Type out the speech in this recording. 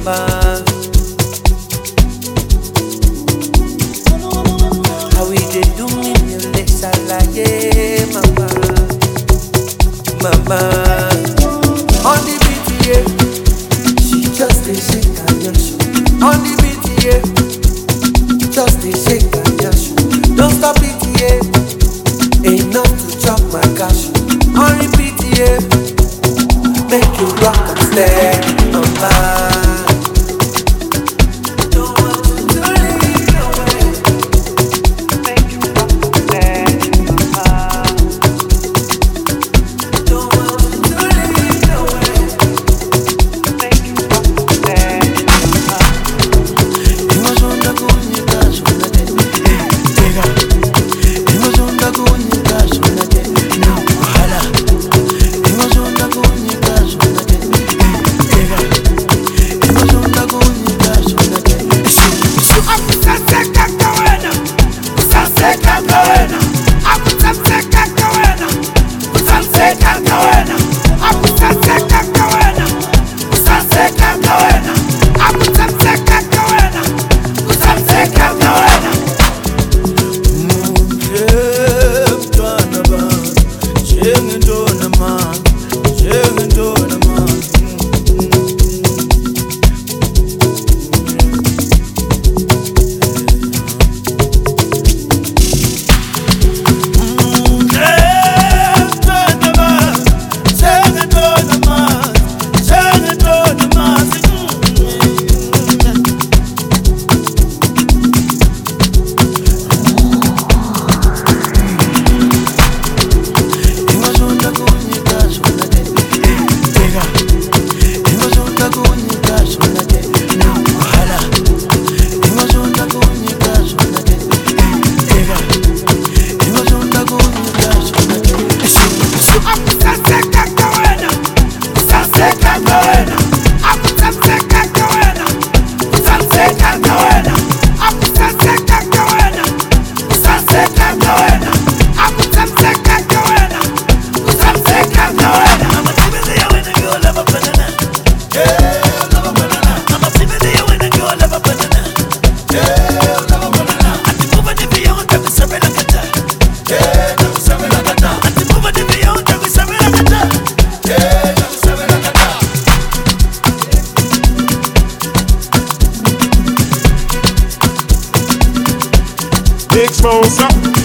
mama. How we dey do me ní lè ṣàlàyé mama. Mama. On the PTA, she just dey shake her yansh. On the PTA, just dey shake her yansh. Don't stop PTA, enough to chop my cash. On the PTA, make you rock and steady, mama. Don't want you to leave away. Make you rock and steady, mama. Don't want you to leave away. Make you rock and steady, mama. Ingozonda kunyika zona de Tega Ingozonda kunyika zona de No wahala Ingozonda kunyika zona de Tega Ingozonda kunyika zona de Akusaseka kawena, kusaseka kawena, akusaseka kawena, kusaseka kawena, akusaseka kawena, kusaseka kawena, akusaseka kawena, kusaseka kawena. Mtwana ba Njengentona ma Njengentona ma Mtwana ba Njengentona ma Njengentona ma Ingozonda kunyika zona de Tega Ingozonda kunyika zona de No wahala Ingozonda kunyika zona de Tega Ingozonda kunyika zona de Akusaseka kawena, kusaseka kawena, akusaseka kawena, kusaseka kawena, akusaseka kawena, kusaseka kawena, akusaseka kawena, kusaseka kawena. Big Smosa.